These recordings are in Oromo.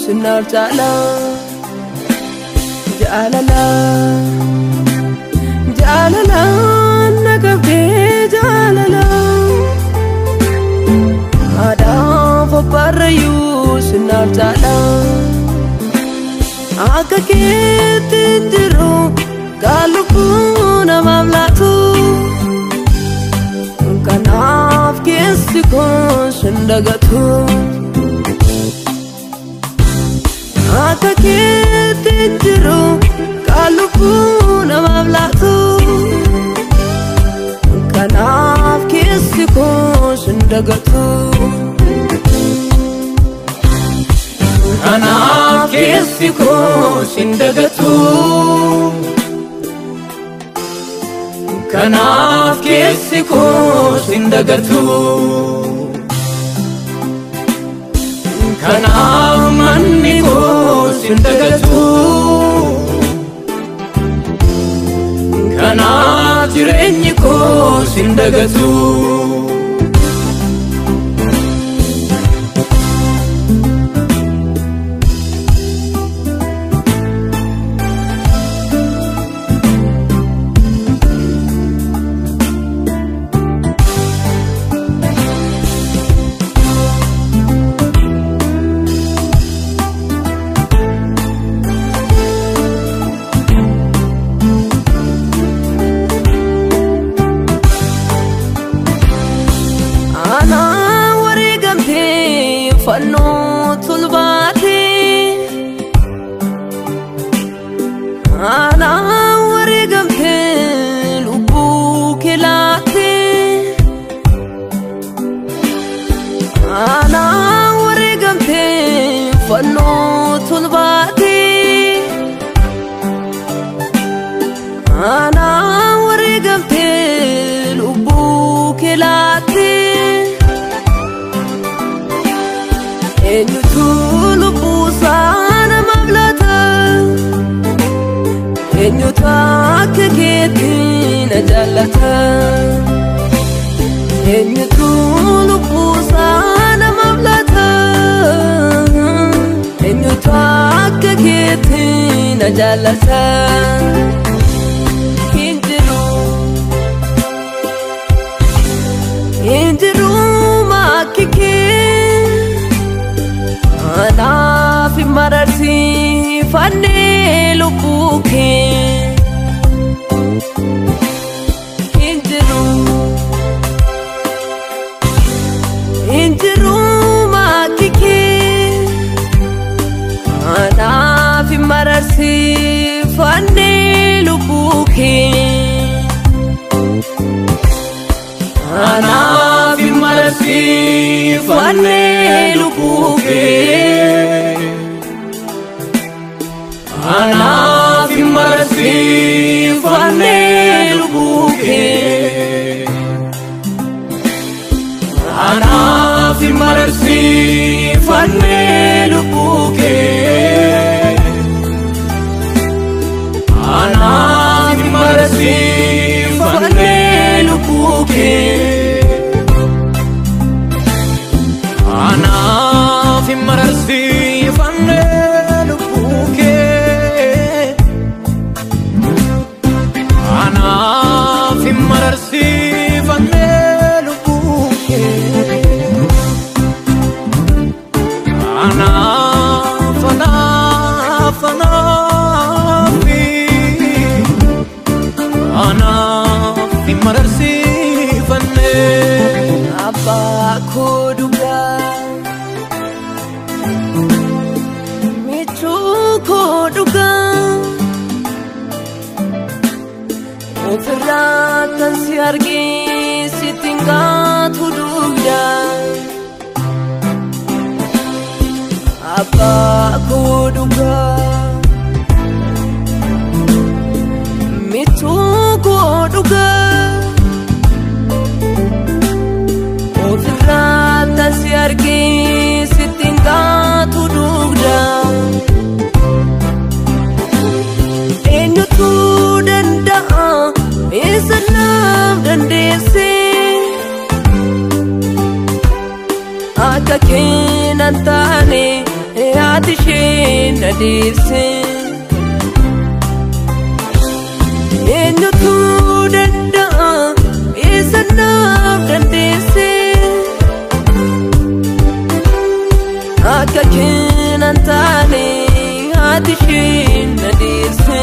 sinaaf jaala jaalala jaalala nagabdee jaalala haadhaaf abbaarrayyuu sinaaf jaala akka keetti jiru gaalubbuu namaaf laatu kanaaf keessi koo sin dagatu. akka keetti jiru kaalubbuu namaaf laatu kanaaf keessi koo sin dagatu. Kanaaf keessi koo sin dagatu. Kanaaf keessi koo sin dagatu. Kanaaf manni koo sin dagatu. Kanaaf jireenyi koo sin dagatu. Anaa wareegamtee fannoo tulbaatee Anaa wareegamtee lubbuu kee laattee Anaa wareegamtee fannoo tulbaatee Anaa wareegamtee lubbuu kee laattee Eenyutu lubbuusaa namaaf laata? Eenyutu akka keetti na jaallata? Eenyutu lubbuusaa namaaf laata? Eenyutu akka keetti na jaallata? Hin jiru. Hin jiru maakki kee. Anaaf hin mararsiifannee lubbuu kee hin jiru hin jiru maakki kee Anaaf hin mararsiifannee lubbuu kee Anaaf hin mararsiifannee lubbuu kee. Anaaf hin mararsiifannee lubbuu kee. Anaaf hin mararsiifannee lubbuu kee. Anaaf hin mararsiifannee lubbuu kee. Anaaf hin mararsiifannee lubbuu kee. Anaaf hin mararsiifannee lubbuu kee. Anaaf anaaf anaafi. Anaaf hin mararsiifannee. abbaa koo dhugaa michuu koo dhugaa ofirraa kan si argee sitti hin gaatu dugda abbaa koo dhugaa michuu koo dhugaa ofirraa kan si argee sitti hin gaatu dugda eenyutu danda'a isa naaf dandeesse akka keenan taane yaati ishee na deebise. Eenyutu danda'a isa naaf dandeesse. Akka keenan taane haati ishee na deebise.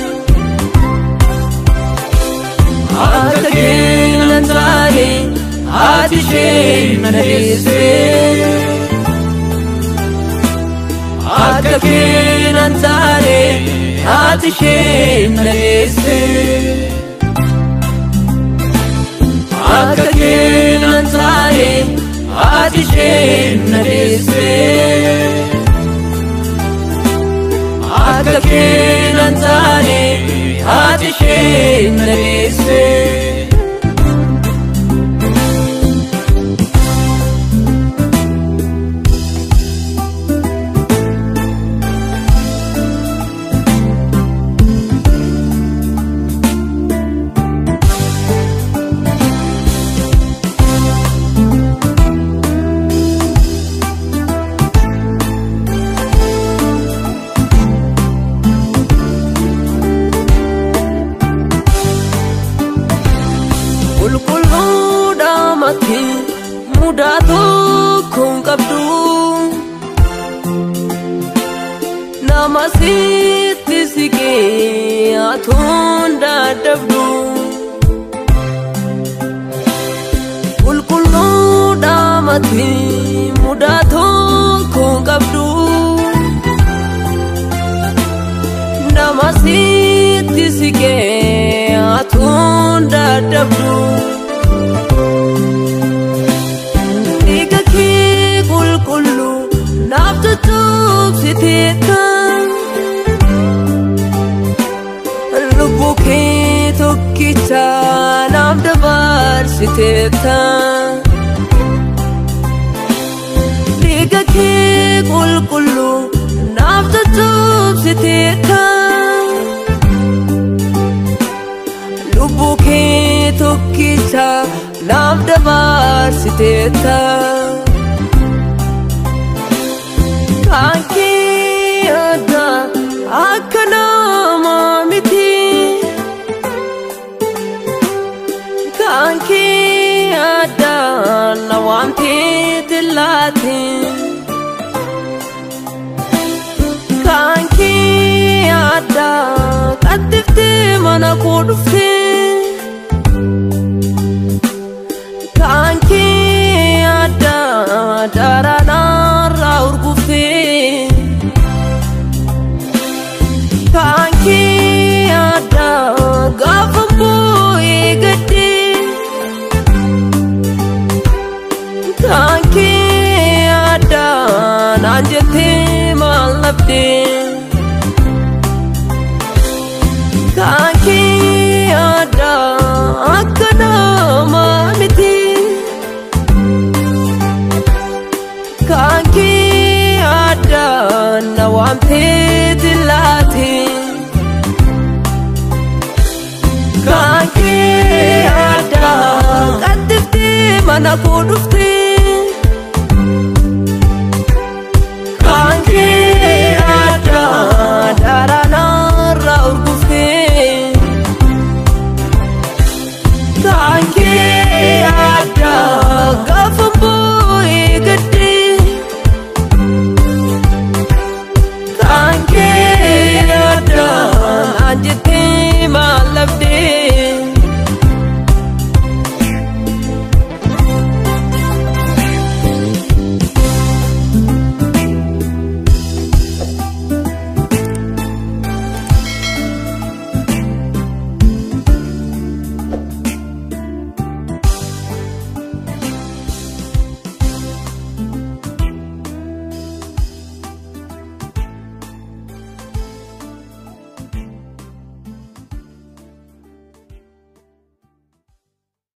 Akka keenan taane haati ishee na deebise. Akka keenan taane haati ishee na deesse. Akka keenan taane haati ishee na deesse. Akka keenan taane haati ishee na deesse. qulqulluudhaamatti mudaa tokko hin qabdu nama sitti siqee atuun dadhabdu qulqulluudhaamatti mudaa tokko hin qabdu nama sitti siqee atuun dadhabdu. Dhiiga kee qulqulluu naaf tuttuqsiteetta. Lubbuu kee tokkicha naaf dabarsiteetta. Dhiiga kee qulqulluu naaf tuttuqsiteetta. Lubbuu kee tokkicha naaf dabarsiteetta. Kan kee addaa akka namaa miti. Kan kee addaa na waamtee tillaate. Kan kee addaa qattiftee mana koo dhuftee. Kan kee addaa daraaraarraa urguftee. Kan kee addaa gaafa boo'ee gaddee. Kan kee addaa naan jettee maal dhabdee. Kan kee addaa akka namaa miti. Kan kee addaa na waamtee tillaate. Kan kee addaa qattiftee mana koo dhuftee.